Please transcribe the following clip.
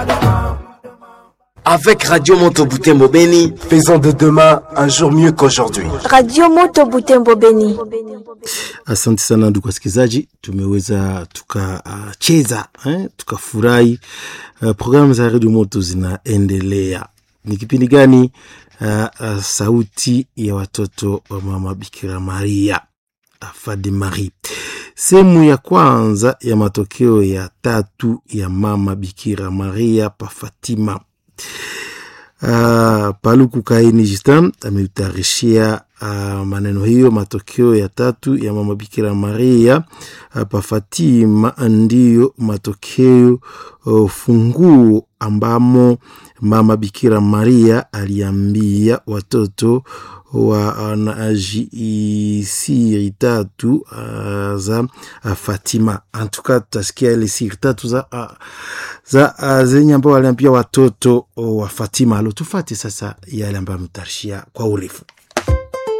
Avec Radio Moto Butembo Beni, Faisons de demain un jour mieux qu'aujourd'hui. Radio Moto Butembo Beni. Asante sana ndugu wasikilizaji, tumeweza tukacheza eh, tukafurahi. Uh, programu za redio moto zinaendelea. Ni kipindi gani? Uh, uh, sauti ya watoto wa mama Bikira Maria Fade Marie, sehemu ya kwanza ya matokeo ya tatu ya mama Bikira Maria pa Fatima. Uh, Paluku Kaini Justin ameutayarishia uh, maneno hiyo. Matokeo ya tatu ya mama Bikira Maria uh, pa Fatima ndiyo matokeo uh, funguo ambamo mama Bikira Maria aliambia watoto wa uh, siri tatu uh, za uh, Fatima. Antuka tutasikia ile siri tatu za, uh, za uh, zenye ambao waliambia watoto uh, wa Fatima. Alo, tufate sasa yale ambayo ametarishia kwa urefu.